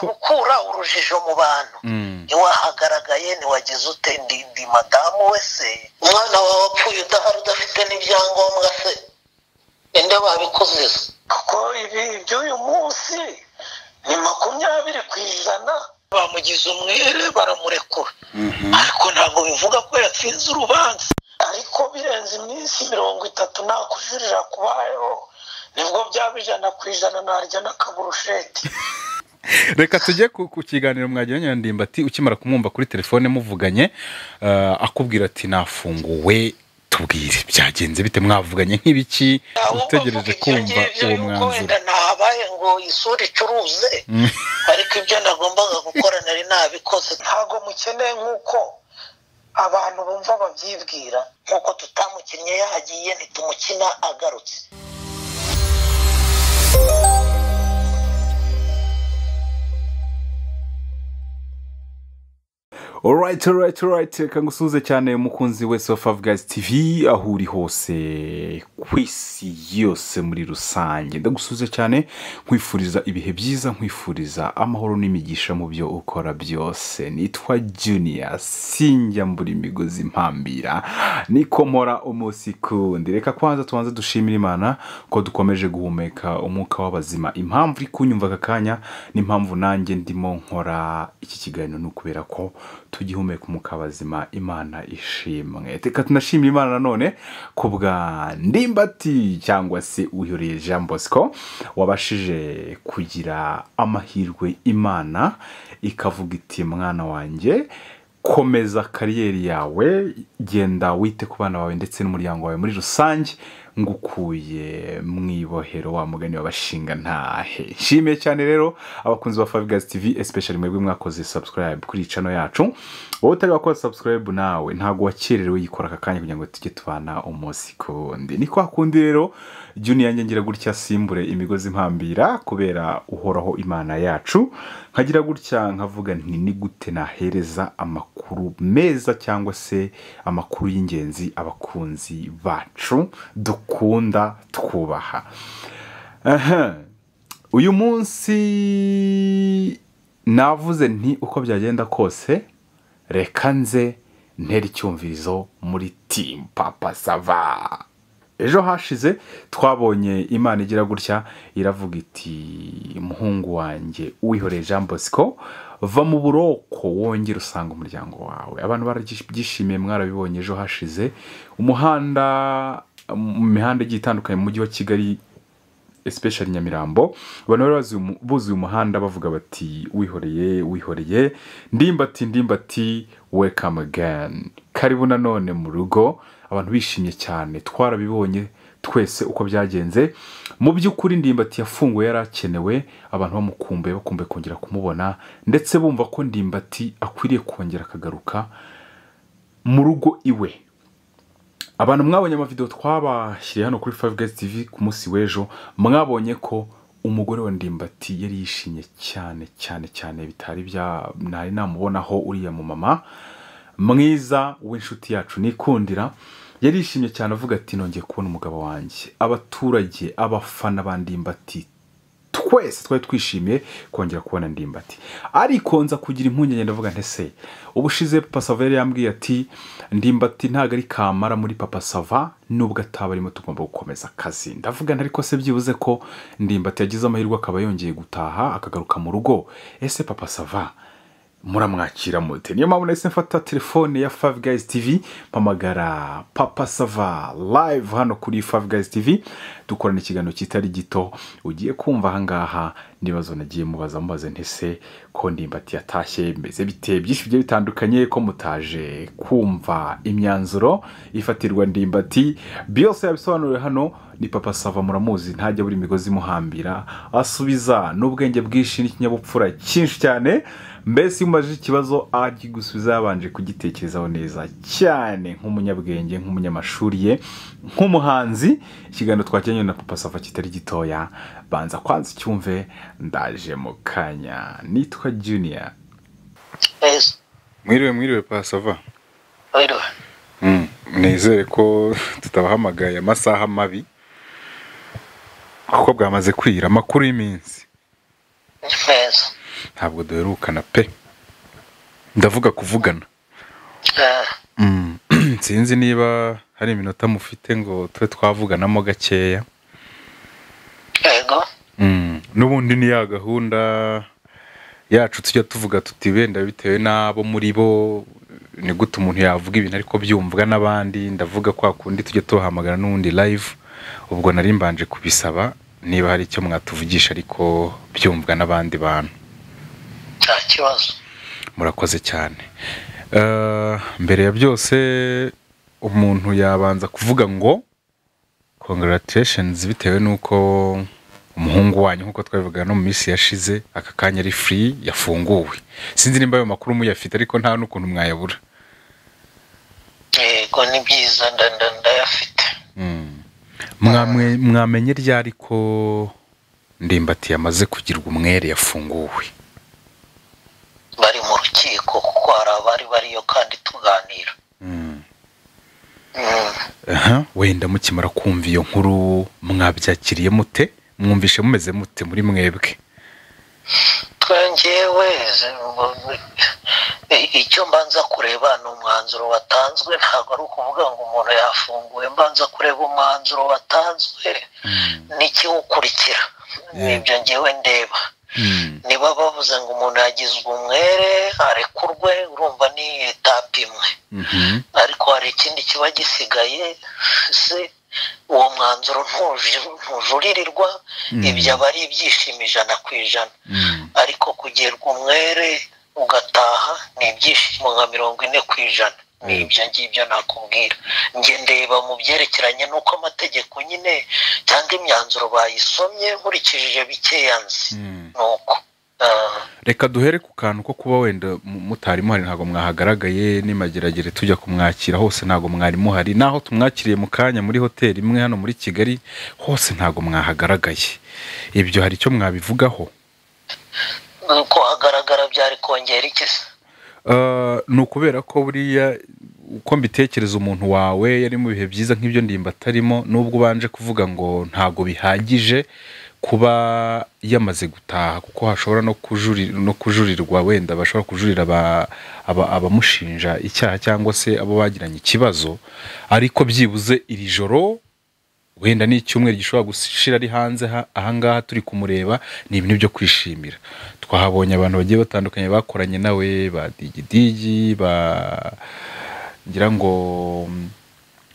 gukura urujijo mu bantu ntiwahagaragaye ntiwagize ute ndi madamu we se umwana wawe wapfuye udahari udafite n'ibyangombwa se ende babikoze se kuko ibi iby'uyu munsi ni makumyabiri ku ijana bamugize umwere baramurekura ariko ntabwo bivuga ko yatsinze urubanza ariko birenze iminsi mirongo itatu ntakujuririra kubayeho nibwo byaba ijana ku ijana narya n'akaburusheti reka tujye ku kiganiro mwagiranye na ati ukimara kumwumva kuri telefone muvuganye akubwira ati nafunguwe tubwire byagenze bite mwavuganye nk'ibiki utegereje kumva uwo mwanzuro ntahabaye ngo isura icuruze ariko ibyo nagombaga gukora nari nabikoze ntabwo mukeneye nk'uko abantu bumva babyibwira nk'uko tutamukinnye yagiye ntitumukina agarutse orayiti orayiti orayiti reka ngusuhuze cyane umukunzi wese wa favu gazi tivi aho uri hose ku isi yose muri rusange ndagusuhuze cyane nkwifuriza ibihe byiza nkwifuriza amahoro n'imigisha mu byo ukora byose nitwa juniya sinjya mbura imigozi mpambira nikomora umunsi kundi reka kwanza tubanze dushimira imana ko dukomeje guhumeka umwuka w'abazima impamvu uri kunyumva aka kanya n'impamvu nanjye ndimo nkora iki kiganiro ni ukubera ko tugihumeka umwuka w'abazima imana ishimwe reka tunashimira imana nanone ku bwa ndimbati cyangwa se uyoreye jean bosco wabashije kugira amahirwe imana ikavuga iti mwana wanjye komeza kariyeri yawe genda wite ku bana bawe ndetse n'umuryango wawe muri rusange ngukuye mu ibohero wa mugani wabashinga ntahe nshimiye cyane rero abakunzi ba favigazi tivi especially mwebwe mwakoze subscribe kuri cano yacu wowe utari wakora subscribe nawe ntabwo wakererewe yikora aka kanya kugira ngo tujye tubana umunsi kundi ni kwa kundi rero juniya ngira gutya simbure imigozi mpambira kubera uhoraho imana yacu nkagira gutya nkavuga nti ni gute nahereza amakuru meza cyangwa se amakuru y'ingenzi abakunzi bacu dukora dukunda twubaha uyu munsi navuze nti uko byagenda kose reka nze ntera icyumvirizo muri timu papa sava ejo hashize twabonye imana igira gutya iravuga iti muhungu wanjye uwihoreye jean bosco va mu buroko wongera usanga umuryango wawe abantu barabyishimiye mwarabibonye ejo hashize umuhanda mu mihanda igiye itandukanye mu mujyi wa kigali especially nyamirambo abantu bari buzuye umuhanda bavuga bati wihoreye wihoreye ndimbati ndimbati welcome again karibu nanone mu rugo abantu bishimye cyane twarabibonye twese uko byagenze mu by'ukuri ndimbati yafunguwe yari akenewe abantu bamukumbuye bakumbuye kongera kumubona ndetse bumva ko ndimbati akwiriye kongera akagaruka mu rugo iwe abantu mwabonye amavidewo twabashyiriye hano kuri fayive gazi tivi ku munsi w'ejo mwabonye ko umugore wa ndimbati yari yishimye cyane cyane cyane bitari bya ntari namubonaho uriya mumama mwiza w'inshuti yacu nikundira yari yishimye cyane avuga ati nongeye kubona umugabo wanjye abaturage abafana ba ndimbati twese twari twishimiye kongera kubona ndimbati ariko nza kugira impungenge ndavuga ntese ubushize papa sava yari yambwiye ati ndimbati ntabwo ari kamara muri papa sava nubwo ataba arimo tugomba gukomeza akazi ndavuga ariko se byibuze ko ndimbati yagize amahirwe akaba yongeye gutaha akagaruka mu rugo ese papa sava muramwakira mute niyo mpamvu nahise mfata telefone ya favu gayizi tivi mpamagara papa sava live hano kuri favu gayizi tivi dukorana ikiganiro kitari gito ugiye kumva ahangaha n'ibibazo nagiye mubaza mubaze ntese ko ndimbati yatashye bimeze bite byinshi bigiye bitandukanye ko mutaje kumva imyanzuro ifatirwa ndimbati byose yabisobanuriwe hano ni papa sava muramuzi ntajya buri migozi imuhambira asubiza n'ubwenge bwinshi n'ikinyabupfura cyinshi cyane mbese iyo umajije ikibazo akigusubiza yabanje kugitekerezaho neza cyane nk'umunyabwenge nk'umunyamashuri ye nk'umuhanzi ikiganiro twakiranye na papa sava kitari gitoya banza kwanza icyumve ndaje mu kanya nitwa juniya mwiriwe mwiriwe papa sava nizere ko tutabahamagaye amasaha mabi kuko bwamaze kwira amakuru y'iminsi ntabwo duherukana pe ndavuga kuvugana sinzi niba hari iminota mufite ngo tube twavuganamo gakeya yego n'ubundi ni ya gahunda yacu tujya tuvuga tuti wenda bitewe n'abo muri bo ni gute umuntu yavuga ibintu ariko byumvwa n'abandi ndavuga kwa kundi tujya tubahamagara n'ubundi live ubwo nari mbanje kubisaba niba hari icyo mwatuvugisha ariko byumvwa n'abandi bantu nta kibazo murakoze cyane Eh, mbere ya byose umuntu yabanza kuvuga ngo congratulations bitewe n'uko umuhungu wanyu nk'uko twabivuga no mu minsi yashize aka kanya ari free yafunguwe sinzi nimba ayo makuru muyafite ariko nta n'ukuntu mwayabura yego ni byiza nda- nda- ndayafite Mm. Mwamwe- mwamenye ryari ko ndimbati yamaze kugirwa umwere yafunguwe bari mu rukiko kuko hari abari bariyo kandi tuganira Mm. Mm. aha wenda mukimara kumva iyo nkuru mwabyakiriye mute mwumvishe mumeze mute muri mwebwe twongewe icyo mbanza kureba ni umwanzuro watanzwe ntabwo ari ukuvuga ngo umuntu yafunguwe mbanza kureba umwanzuro watanzwe n'ikiwukurikira Yeah. nibyo ngewe ndeba niba bavuze ngo umuntu yagizwe umwere arekurwe urumva ni etape imwe Mhm. ariko hari ikindi kiba gisigaye se uwo mwanzuro ntuju- ntujuririrwa Mm. ibyo aba ari ibyishimo ijana ku ijana Mm. ariko kugerwa umwere ugataha ni ibyishimo nka mirongo ine ku ijana ni ibyo ngibyo nakubwira njye ndeba mu byerekeranye n'uko amategeko nyine cyangwa imyanzuro bayisomye nkurikije bikeya nzi Mm. ni uko Ah, reka duhere ku kantu ko kuba wenda mu- mutari muhari ntabwo mwahagaragaye n'imageragere tujya kumwakira hose ntabwo mwari muhari naho tumwakiriye mu kanya muri hoteli imwe hano muri kigali hose ntabwo mwahagaragaye ibyo hari icyo mwabivugaho ko hagaragara byari kongera iki se Uh, ni ukubera ko buriya uko mbitekereza umuntu wawe yari mu bihe byiza nk'ibyo ndimba atarimo n'ubwo ubanje kuvuga ngo ntabwo bihagije kuba yamaze gutaha kuko hashobora no, kujuri, no kujurirwa wenda bashobora kujurira aba- aba- abamushinja icyaha cyangwa se abo bagiranye ikibazo ariko byibuze iri joro wenda ni icyumweru gishobora gushira ari hanze ha- ahangaha turi kumureba ni ibintu byo kwishimira twahabonye abantu bagiye batandukanye bakoranye nawe ba digidigi ba ngira ngo mm,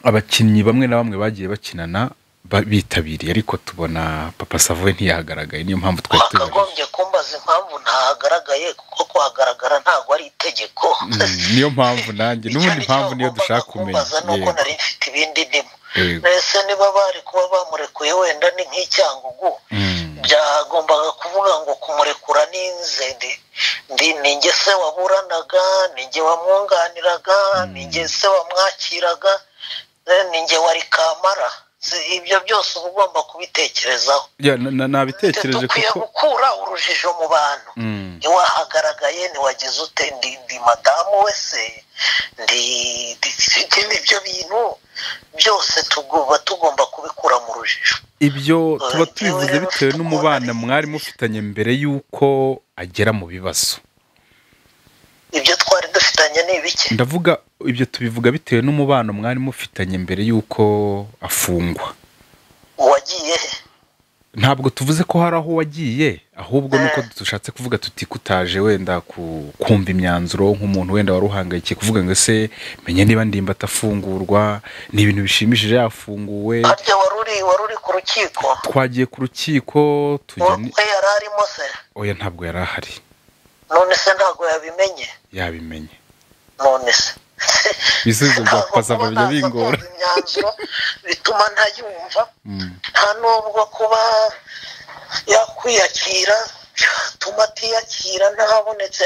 abakinnyi bamwe na bamwe bagiye bakinana ba- bitabiriye ariko tubona papa savoye ntiyagaragaye niyo mpamvu twari tubajije wakagombye kumbaza impamvu ntahagaragaye kuko kuhagaragara ntabwo ari itegeko Mm, niyo mpamvu nanjye n'ubundi mpamvu niyo dushaka kumenya kumbaza ni uko Yego, nari mfite ibindi ndimo yego. mbese niba bari kuba bamurekuye wenda ni nk'icyangugu Mm, byagombaga kuvuga ngo kumurekura ni nze ndi ndi ninjye se waburanaga ninjye wamwunganiraga Mm. ninjye se wamwakiraga eh, ninjye wari kamara Si- ibyo byose uba ugomba kubitekerezaho ya na- na- nabitekereje dukwiye kuko gukura urujijo mu bantu Mm. ntiwahagaragaye ntiwagize ute ndi ndi madamu we se ndi ndi- ibyo bintu byose tugomba tugomba kubikura mu rujijo ibyo Eh, tuba yewe tubivuze rero bitewe tukubona n'umubano ari- mwari mufitanye mbere y'uko agera mu bibazo ibyo twari dufitanye ni ibiki ndavuga ibyo tubivuga bitewe n'umubano mwari mufitanye mbere y'uko afungwa uwagiye he ntabwo tuvuze ko hari aho wagiye ahubwo nuko dushatse kuvuga tuti kutaje wenda ku- kumva imyanzuro nk'umuntu wenda wari uhangayikiye kuvuga ngo ese menye niba ndimba atafungurwa ni ibintu bishimishije yafunguwe harya wari uri wari uri ku rukiko twagiye ku rukiko tujya ni- we yari arimo se oya ntabwo yari ahari none se ntabwo yabimenye yabimenye none se ibisubizo bya Ntabwo papa kuba bijya naza bingora kumva imyanzuro bituma ntayumva Mm. nta nubwo kuba yakwiyakira byatuma atiyakira ntabonetse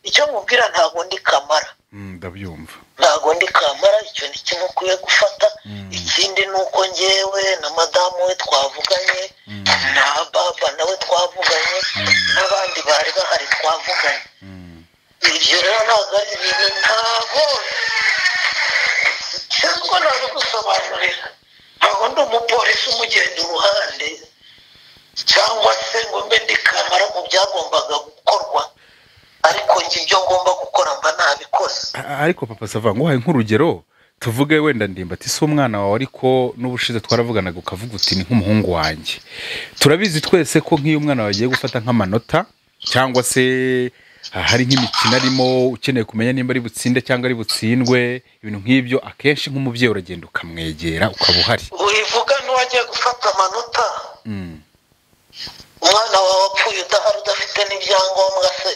icyo nkubwira ntabwo ndi kamara Mm, ndabyumva ntabwo ndi kamara icyo ni kimwe ukwiye gufata Mm. ikindi ni uko ngewe na madamu we twavuganye Mm. na baba nawe twavuganye n'abandi bari bahari twavuganye Mm. ibyo rero ntabwo ari ibintu ntabwo cyangwa nabigusobanurira ntabwo ndi umupolisi umugenda iruhande cyangwa se ngo mbe ndi kamara mu byagombaga gukorwa ibyo ngomba gukora mba ntabikoze ariko papa sava nguhaye nk'urugero tuvuge wenda ndimba ati si umwana wawe ariko n'ubushize twaravuganaga ukavuga uti ni nk'umuhungu wanjye turabizi twese ko nk'iyo umwana wawe agiye gufata nk'amanota cyangwa se hari nk'imikino arimo ukeneye kumenya nimba ari butsinde cyangwa ari butsindwe ibintu nk'ibyo akenshi nk'umubyeyi uragenda ukamwegera ukaba uhari wivuga n'uwagiye gufata amanota umwana wawe wapfuye udahari udafite n'ibyangombwa se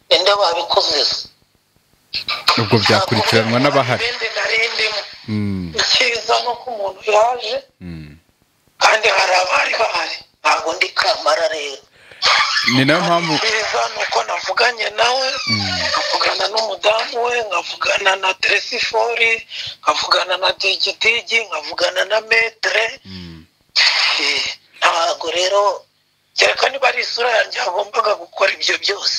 ende babikoze ubwo byakurikiranwa n'abahari ibindi narindimo Mm, icyiza ni uko umuntu yaje mm. kandi hari abari bahari ntabwo ndi kamara rero ni nayo mpamvu icyiza ni uko navuganye nawe nkavugana n'umudamu we nkavugana na teresifori nkavugana na digidigi nkavugana na metere Mm, Eh, ntabwo rero kereka niba ari isura yanjye yagombaga gukora ibyo byose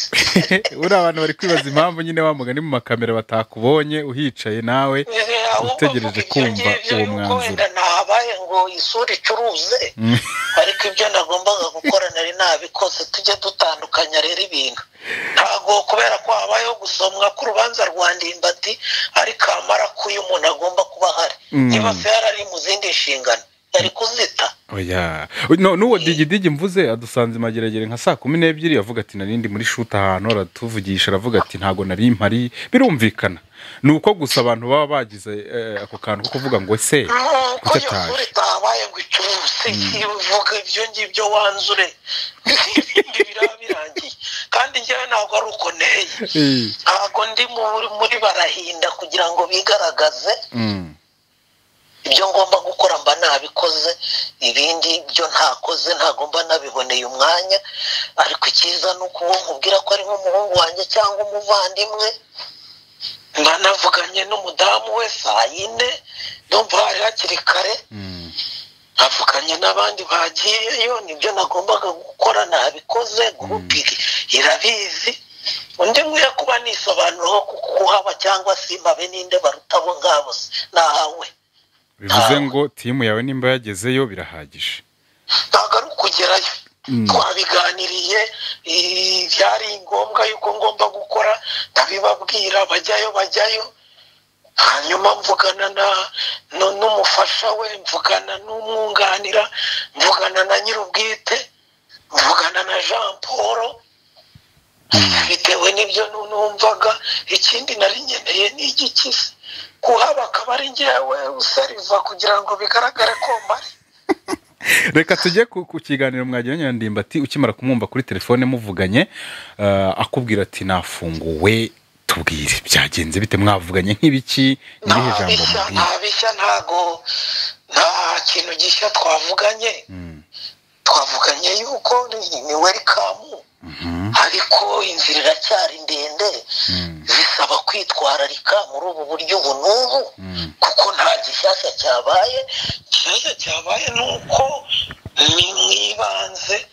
uriya abantu bari kwibaza impamvu nyine wa mugani mu makamera batakubonye uhicaye nawe Utegereje kumva uwo mwanzuro. wenda ntabaye ngo isura icuruze Mm. ariko ibyo nagombaga gukora nari nabikoze tujye dutandukanya rero ibintu ntabwo kubera ko habayeho gusomwa k'urubanza rwa ndimbati ariko amara kuyo umuntu agomba kuba ahari Mm. niba se yari ari mu zindi nshingano yari kuzita oya no n'uwo digidigi mvuze adusanze imageragere nka saa kumi n'ebyiri avuga ati narindi muri shuti ahantu aratuvugisha aravuga ati ntago nari mpari birumvikana ni uko gusa abantu baba bagize eh, ako kantu ko kuvuga ngo se nuko kuki iyo ataje sura itabaye ngo icuruse ivuga ibyo ngibyo wanzure ibindi biraba birangiye kandi njyewe ntabwo ari uko nteye Eh, ntabwo ndi mu- muri barahinda kugira ngo bigaragaze mm, ibyo ngomba gukora mba nabikoze ibindi byo ntakoze ntabwo mba nabiboneye umwanya ariko icyiza ni uko uwo nkubwira ko ari nk'umuhungu wanjye cyangwa umuvandimwe mba navuganye n'umudamu we saa yine ndumva hari hakiri kare mm, avuganye n'abandi bagiyeyo nibyo nagombaga gukora nabikoze gurupiri irabizi undi nkwiye kuba nisobanuraho ku kuhaba cyangwa simpabe ninde baruta abo ngabo se nahawe bivuze ngo timu yawe nimba yagezeyo birahagije ntabwo ari ukugerayo Mm. twabiganiriye eh, byari ngombwa yuko ngomba gukora ndabibabwira bajyayo bajyayo hanyuma mvugana na nu- n'umufasha we mvugana n'umwunganira mvugana na nyir'ubwite mvugana na jean paul bitewe n'ibyo nu- numvaga ikindi nari nkeneye ni igikisi kuhaba akaba ari njyewe usariva kugira ngo bigaragare ko mpari reka tujye ku ku kiganiro mwagiranye na ndimbati ukimara kumwumva kuri telefone muvuganye eh, akubwira ati nafunguwe tubwire byagenze bite mwavuganye nk'ibiki ni irihe nta jambo bishya mubwira nta bishya ntago nta kintu gishya twavuganye Mm, twavuganye yuko ni- ni welikamu mhm, ariko inzira iracyari ndende mm, zisaba kwitwararika muri ubu buryo ubu n'ubu mm, kuko nta gishyashya cyabaye ikibazo cyabaye ni uko ni mu ibanze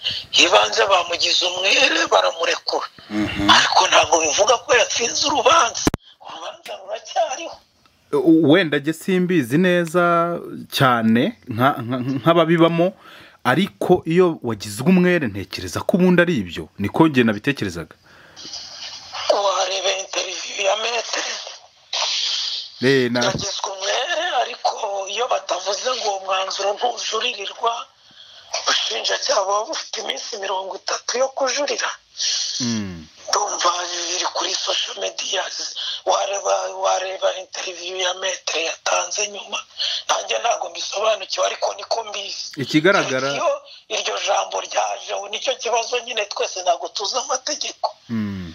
ibanze bamugize umwere baramurekura mhm. ariko ntabwo bivuga ko yatsinze urubanza urubanza ruracyariho U- wenda njye simbizi neza cyane nka- nka- nk'ababibamo ariko iyo wagizwe umwere ntekereza ko ubundi ari ibyo niko njye nabitekerezaga wareba interiviyu ya metere Eh, na- yagizwe umwere ariko iyo batavuze ngo uwo mwanzuro ntuzuririrwa ubushinjacyaha buba bufite iminsi mirongo itatu yo kujurira Mm, ndumva biri kuri sosho mediya wareba wareba interiviyu ya metere yatanze nyuma nanjye ntabwo mbisobanukiwe ariko niko mbizi ikigaragara iyo iryo jambo ryajeho nicyo kibazo nyine twese ntabwo tuzi amategeko Mm.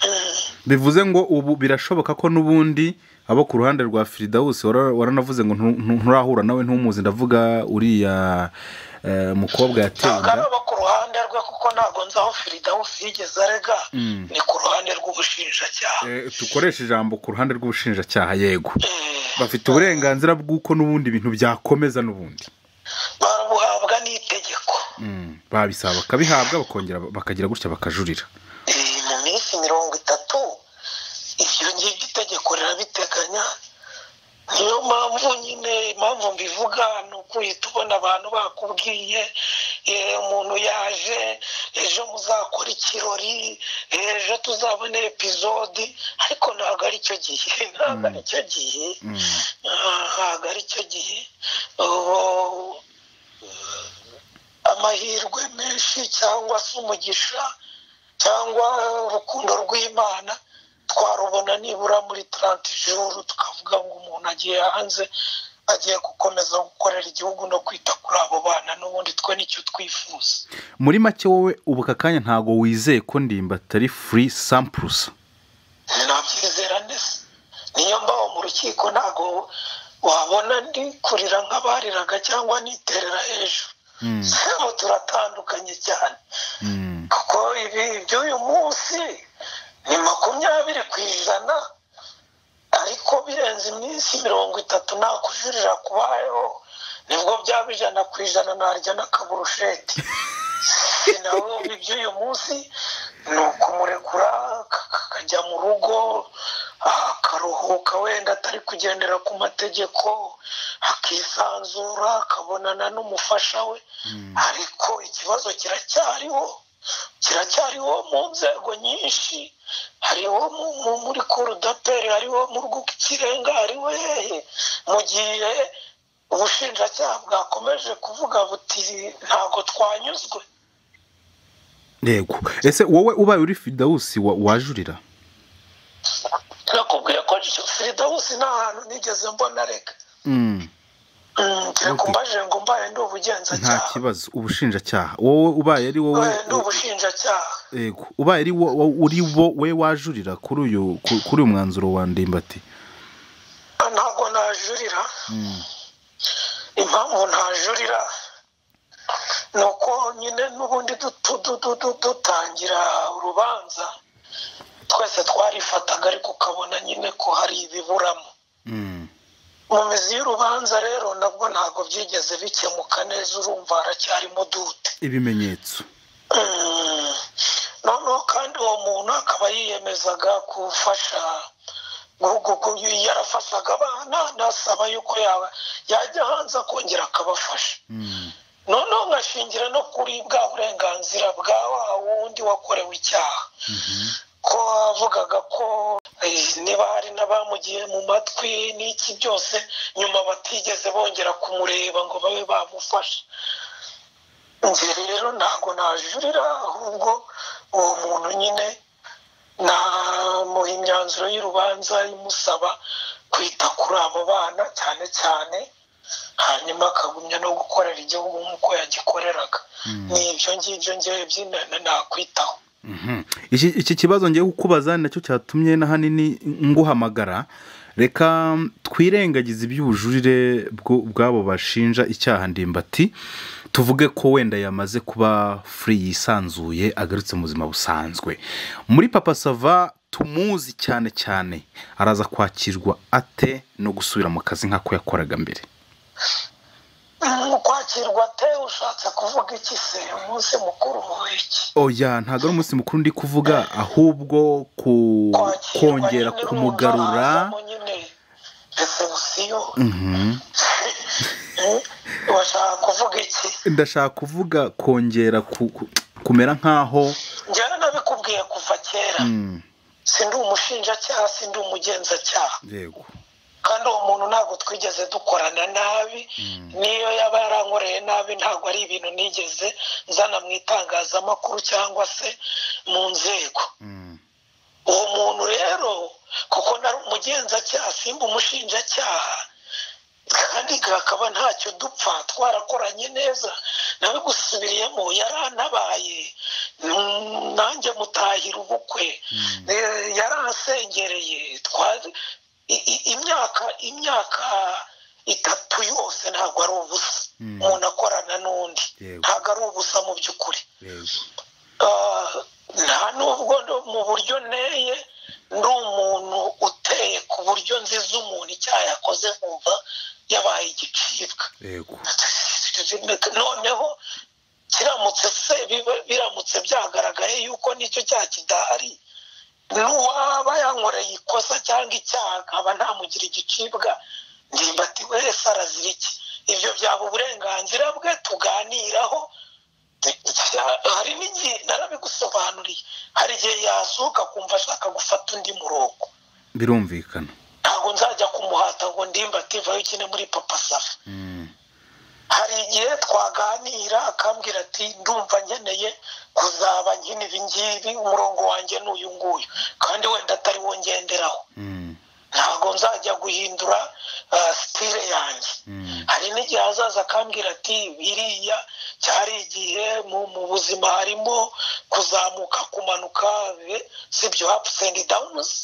Mm. bivuze ngo ubu birashoboka ko n'ubundi abo ku ruhande rwa firidawusi wara- waranavuze ngo ntu- ntu- nturahura nawe ntumuzi ndavuga uriya eh, mukobwa yateye ntabwo ari inda abo ku ruhande rwe kuko ntabwo nzi aho firidawusi yigeze arega Mm. ni ku ruhande rw'ubushinjacyaha Eh, tukoreshe ijambo ku ruhande rw'ubushinjacyaha yego Eh, bafite uburenganzira bw'uko n'ubundi ibintu byakomeza n'ubundi babuhabwa n'itegeko Mm. babisaba bakabihabwa bakongera bakagira gutya bakajurira Eh, mu minsi mirongo itatu ibyo ngibyo itegeko rirabiteganya niyo mpamvu nyine impamvu mbivuga ni uguhita ubona abantu bakubwiye umuntu yaje ejo muzakora ikirori ejo tuzabona epizodi ariko ntabwo ari cyo gihe ntabwo ari cyo gihe ntabwo ari cyo gihe amahirwe menshi cyangwa se umugisha cyangwa urukundo rw'imana twarubona nibura muri taranti juru tukavuga ngo umuntu agiye hanze agiye gukomeza gukorera igihugu no kwita kuri abo bana n'ubundi twe nicyo twifuza muri make wowe ubu aka kanya ntabwo wizeye ko ndimba atari furi sampurusa nabyizera neza niyo mbaho mu rukiko ntabwo wabona ndi kurira nk'abariraga cyangwa niterera hejuru sebo turatandukanye cyane kuko ibi by'uyu munsi ni makumyabiri ku ijana ariko birenze iminsi mirongo itatu nakujurira kubayeho nibwo byaba ijana ku ijana narya n'akaburusheti sinabumva iby'uyu munsi ni ukumurekura akajya mu rugo akaruhuka wenda atari kugendera ku mategeko akisanzura akabonana n'umufasha we ariko ikibazo kiracyariho kiracyariho mu nzego nyinshi hariho muri korudaperi hariho mu rw'ikirenga hariho hehe mu gihe ubushinjacyaha bwakomeje kuvuga buti ntabwo twanyuzwe yego ese wowe ubaye uri fidawusi wajurira nakubwiye ko fidawusi nta hantu nigeze mbona reka Okay. reka mbaje ngo mbaye ndi nta ubugenzacyaha kibazo ubushinjacyaha wowe ubaye ari wowe mbaye ndi ubushinjacyaha yego ubaye ari wo- wo- uri bo we wajurira kuri uyu ku- kuri uyu mwanzuro wa ndimbati ntabwo najurira impamvu ntajurira ni uko nyine n'ubundi dutu- du- du- du- dutangira urubanza twese twarifataga ariko ukabona nyine ko hari ibiburamo mu mizi y'urubanza rero nabwo ntabwo byigeze bikemuka neza urumva haracyarimo dute ibimenyetso Mm. noneho kandi uwo muntu akaba yiyemezaga gufasha gu- gu- gu- yarafashaga abana anasaba yuko yaba yajya hanze akongera akabafasha noneho ngashingira no kuri bwa burenganzira bwa wa wundi wakorewe icyaha ko avugaga ko eh, niba hari n'abamugiye mu matwi n'iki byose nyuma batigeze bongera kumureba ngo babe bamufasha njye rero ntabwo najurira ahubwo uwo muntu nyine namuha imyanzuro y'urubanza imusaba kwita kuri abo bana cyane cyane hanyuma akagumya no gukorera igihugu nk'uko yagikoreraga ni ibyo ngibyo ngewe by'inana nakwitaho iki iki kibazo ngiye kukubaza ni nacyo cyatumye n'ahanini nguhamagara reka twirengagize iby'ubujurire bwo- bw'abo bashinja icyaha ndimbati tuvuge ko wenda yamaze kuba furi yisanzuye agarutse mu buzima busanzwe muri papa sava tumuzi cyane cyane araza kwakirwa ate no gusubira mu kazi nk'ako yakoraga mbere Mm, kwakirwa ate ushatse kuvuga iki se umunsi mukuru w'iki oya ntabwo ari umunsi mukuru ndi kuvuga ahubwo ku Kwakirwa kongera nyine kumugarura urumva nyine resebusiyo Mhm. urashaka kuvuga iki ndashaka kuvuga kongera ku- ku- kumera nk'aho njyewe nabikubwiye kuva kera Mm, sindi umushinjacyaha sindi umugenzacyaha yego kandi uwo muntu ntabwo twigeze dukorana nabi niyo yaba yarankoreye nabi ntabwo ari ibintu nigeze nzana mu itangazamakuru cyangwa se mu nzego Mm, uwo muntu rero kuko nari umugenzacyaha simba umushinjacyaha kandi kakaba ntacyo dupfa twarakoranye neza nabigusubiriyemo yaranabaye Mm, nanjye mutahira ubukwe Eh, yaransengereye Twa- i- i- imyaka imyaka itatu yose ntabwo ari ubusa Mm. umuntu akorana n'undi Yego. ntabwo ari ubusa mu by'ukuri yego Ah, nta nubwo ndo- mu buryo nteye ndi umuntu uteye ku buryo nziza umuntu icyaha yakoze nkumva yabaye igicibwa yego noneho kiramutse se biba- biramutse byagaragaye yuko nicyo cyaha kidahari n'uwaba yankoreye ikosa cyangwa icyaha nkaba ntamugira igicibwa ndimbati wese arazira iki ibyo byaba uburenganzira bwe tuganiraho hari n'igihe narabigusobanuriye hari igihe yasohoka kumva ashaka gufata undi murongo birumvikana ntabwo nzajya kumuhata ngo ndimba ativayo ukine muri papa safa hari igihe twaganira akambwira ati ndumva nkeneye kuzaba nkina ibi ngibi umurongo wanjye ni uyu nguyu kandi wenda atari wo ngenderaho ntabwo nzajya guhindura sitire yanjye hari n'igihe hazaza akambwira ati biriya cyari igihe mu buzima harimo kuzamuka kumanuka si ibyo hapusi endi dawunuzi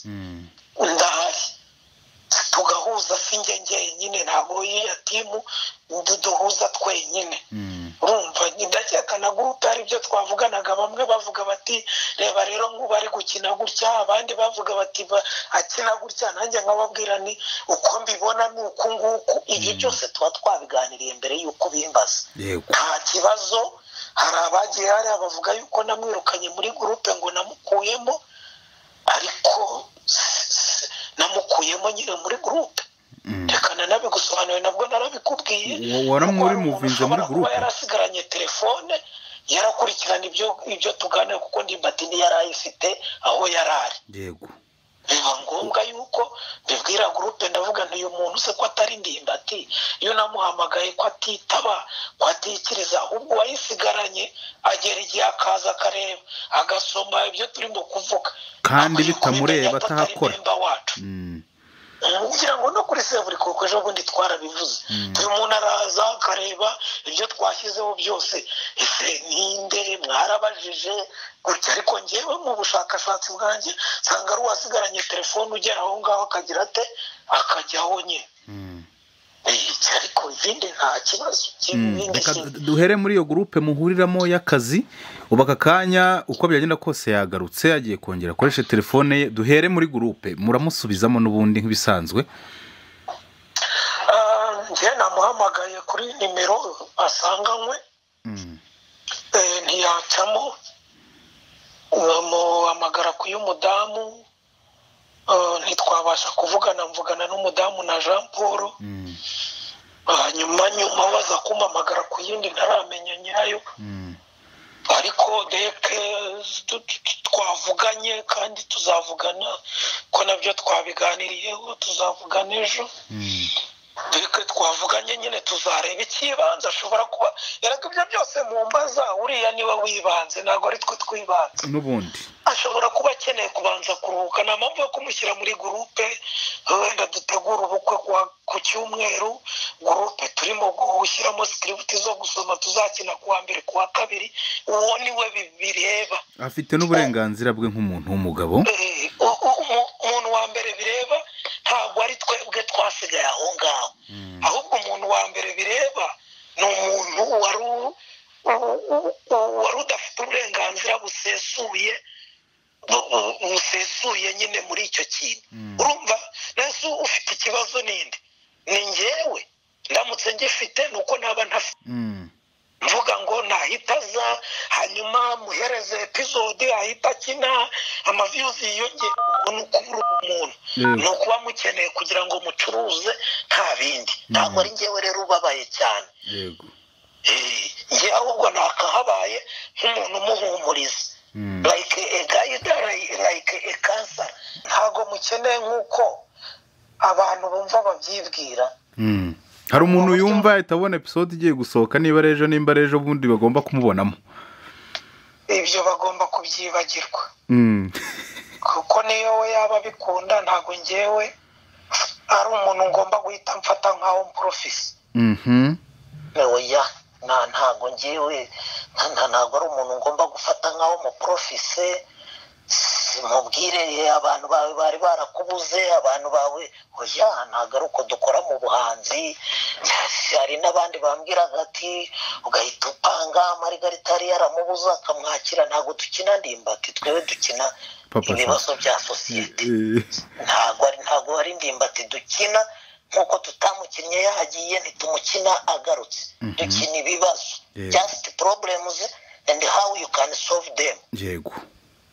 ndahari tugahuza si njye njyenyine ntabwo y'iya timu duhuza twenyine urumva ndakeka na gurupe hari ibyo twavuganaga bamwe bavuga bati reba rero nk'ubu ari gukina gutya abandi bavuga bati akina gutya nanjye nkababwira ni uko mbibona ni uku nguku ibyo byose tuba twabiganiriye mbere y'uko bimbaza yego nta kibazo hari abagiye hari abavuga yuko namwirukanye muri gurupe ngo namukuyemo ariko s- s- namukuyemo nyine muri gurupe reka nanabigusobanuriye nabwo narabikubwiye Wa- waramuri Kuko hari umuntu muvinze muri ushobora gurupe? kuba yarasigaranye telefone yarakurikirana ibyo ibyo tuganira kuko ndimbati yari ayifite aho yari ari yego biba ngombwa yuko mbibwira gurupe ndavuga nti uyu muntu se ko atari ndimbati iyo namuhamagaye ko atitaba ko atikiriza ahubwo uwayisigaranye agera igihe akaza akareba agasoma ibyo turimo kuvuga Kandi Akwiye bitamureba, kumenya ko atari atahakora. memba wacu Mm. kugira ngo no kuri seburikoko ejo bundi twarabivuze uyu muntu araza akareba ibyo twashyizeho byose ese ninde mwarabajije gutya ariko ngewe mu bushakashatsi bwanjye nsanga ari uwasigaranye telefone ugera aho ngaho akagira ate akajyaho nye Mm. Eh, ariko ibindi nta kibazo Mm. Ibindi Reka si- duhere muri iyo gurupe muhuriramo y'akazi ubu aka kanya uko byagenda kose yagarutse yagiye kongera akoreshe telefone ye duhere muri gurupe muramusubizamo n'ubundi nk'ibisanzwe Ah, njye namuhamagaye kuri nimero asanganywe Mm. Eh, ntiyacamo bamuhamagara ku y'umudamu Eh, ntitwabasha kuvugana mvugana n'umudamu na jean paul Mm. Ah, nyuma nyuma baza kumpamagara ku yindi ntaramenya nyayo Mm. ariko deke tu- tu- tu- twavuganye kandi tuzavugana ko nabyo twabiganiriyeho tuzavugana ejo Mm. deke twavuganye nyine tuzareba ikibanza ashobora kuba erega ibyo byose mu mbaza uriya niwe wibanze ntabwo ari twe twibanze n'ubundi ashobora kuba akeneye kubanza kuruhuka nta mpamvu yo kumushyira muri gurupe wenda dutegura ubukwe ku wa- ku cyumweru gurupe turimo gushyiramo sikiributi zo gusoma tuzakina ku wa mbere ku wa kabiri uwo ni we bi- bireba afite n'uburenganzira bwe nk'umuntu w'umugabo Eh, u- u- umu- umuntu wa mbere bireba ntabwo ari twebwe twasigaye aho ngaho ahubwo umuntu wa mbere bireba ni umuntu wari u- u- u- u- wari udafite uburenganzira busesuye bu- bu- busesuye nyine muri icyo kintu urumva nese ufite ikibazo ninde ni njyewe ndamutse ngifite ni uko naba ntafite Mm. mvuga ngo nahita aza hanyuma muhereze epizode ahita akina amaviyuzi yiyongera ubwo ni ukubura umuntu Yego. ni ukuba mukeneye kugira ngo mucuruze nta bindi ntabwo ari ngewe rero ubabaye cyane yego Eh, njye ahubwo nakahabaye nk'umuntu umuhumuriza Mm. like a guide like- like a cancer ntabwo mukeneye nk'uko abantu bumva babyibwira Mm. hari umuntu yumva ahita abona episode igiye gusohoka niba ari ejo nimba ari ejo bundi bagomba kumubonamo ibyo bagomba kubyibagirwa Mm. kuko niyo we yaba abikunda ntabwo ngewe ari umuntu ngomba guhita mfata nkaho mporofisi Mhm. oya nta ntabwo ngewe nta- nta- ntabwo ari umuntu ngomba gufata nkaho muporofise mubwire abantu bawe bari barakubuze abantu bawe oya ntabwo ari uko dukora mu buhanzi hari n'abandi bambwiraga ati ugahita upanga marigarita yari yaramubuze akamwakira ntabwo dukina ndimbati twebwe dukina Papa ibibazo bya sosiyete Eh, ntabwo ari ntabwo ari ndimbati dukina nk'uko tutamukinnye yahagiye ntitumukina agarutse dukina ibibazo Yego. just problems and how you can solve them yego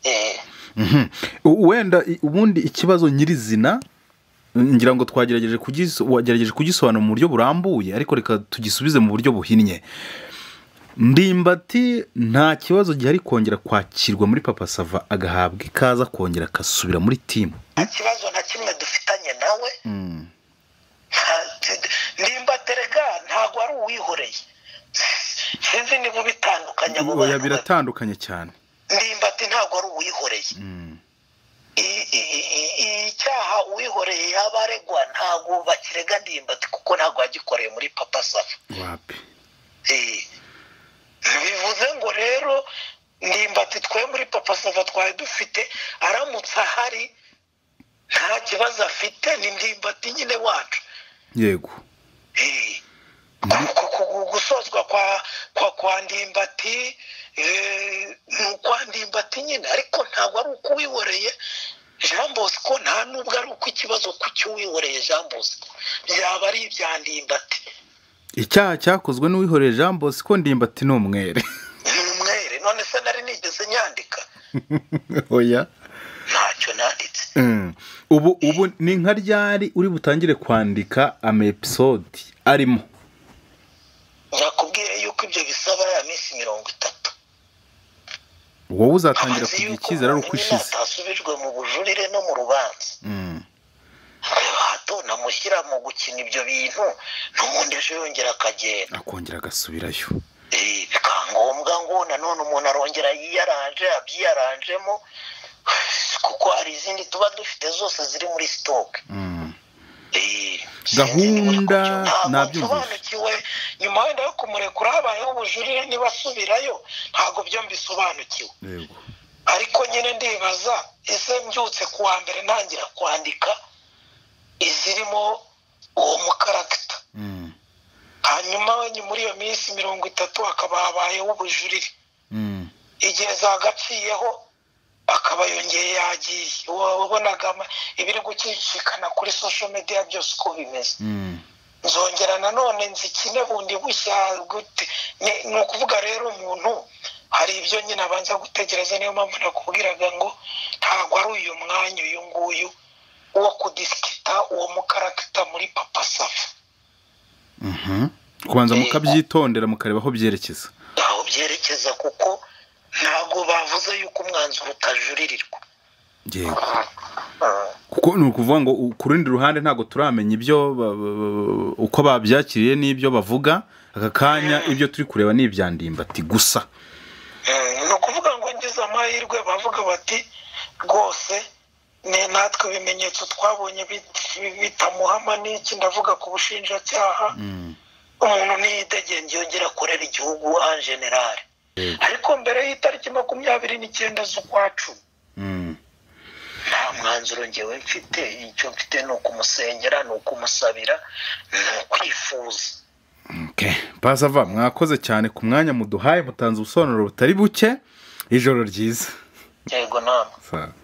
eh, Mhm. U- wenda i- ubundi ikibazo nyirizina ngira ngo twagerageje kugiso- wagerageje kugisobanura mu buryo burambuye ariko reka tugisubize mu buryo buhinnye ndimbati nta kibazo gihari kongera kwakirwa muri papa sava agahabwa ikaza kongera agasubira muri timu nta kibazo na kimwe dufitanye nawe nimba terega ntabwo ari uwihoreye sinzi niba ubitandukanya abo oya bantu biratandukanye cyane ndimbati ntabwo ari uwihoreye Mm. I- i- i- i- icyaha uwihoreye yaba aregwa ntabwo bakirega ndimbati kuko ntabwo yagikoreye muri papa safa wapi Eh, bivuze ngo rero ndimbati twe muri papa sava twari dufite aramutse ahari nta kibazo afite ni ndimbati nyine wacu yego Eh, ku- ku- ku- gusozwa kwa kwa kwa ndimbati eh, ni ukwa ndimbati nyine ariko ntabwo ari uko uwihoreye jean bosco nta n'ubwo ari uko ikibazo ku cy'uwihoreye jean bosco byaba ari ibya ndimbati icyaha cyakozwe n'uwihoreye jean bosco ndimbati ni umwere ni umwere none se nari nigeze nyandika oya ntacyo nanditse Mm. ubu ubu ni nka ryari uri butangire kwandika ama episode arimo nakubwiye yuko ibyo bisaba ya minsi mirongo itatu wowe uzatangira Amaze kugira yuko icyizere ari uko umuntu nyine ishize atasubijwe mu bujurire no mu rubanza Mm. hato namushyira mu gukina ibyo bintu n'ubundi ejo yongera akagenda akongera agasubirayo Eh, bikangombwa ngo nanone umuntu arongera yiyaranje abyiyaranjemo kuko hari izindi tuba dufite zose ziri muri sitoke Mm. Gahunda gahunda nabyumvise. nsobanukiwe nyuma wenda yo kumurekura habayeho ubujurire niba asubirayo ntabwo byo mbisobanukiwe yego ariko nyine ndibaza ese mbyutse ku wa mbere ntangira kwandika izirimo uwo mukaragita Mm. hanyuma we- muri iyo minsi mirongo itatu hakaba habayeho ubujurire Mm. igihe zagaciyeho akaba yongeye yagiye Wa- wabonaga ama- ibiri gucicikana kuri social media byose uko bimeze Mm. nzongera nanone nzikine bundi bushya gute Ni- ni ukuvuga rero umuntu hari ibyo nyine abanza gutegereza niyo mpamvu nakubwiraga ngo ntabwo ari uyu mwanya uyu nguyu wo kudisikita uwo mukaragita muri papa safa Mhm. kubanza mukabyitondera mukareba aho byerekeza ntaho byerekeza kuko ntabwo bavuze yuko umwanzuro utajuririrwa yego kuko ni ukuvuga ngo u- ku rundi ruhande ntabwo turamenya ibyo ba- ba- ba- uko babyakiriye n'ibyo bavuga aka kanya ibyo turi kureba ni ibya ndimbati gusa Eh, ni ukuvuga ngo ngize amahirwe bavuga bati rwose ni natwe ibimenyetso twabonye bit- bitamuhama n'iki ndavuga ku bushinjacyaha Mm. umuntu ntiyidegenge yongera akorera igihugu en generale Yego. ariko mbere y'itariki makumyabiri n'icyenda z'ukwa cumi Mm. nta mwanzuro ngewe mfite icyo mfite ni ukumusengera ni ukumusabira ni ukwifuza Okay. pasava mwakoze cyane ku mwanya muduhaye mutanze ubusobanuro butari buke ijoro ryiza yego nama Sa-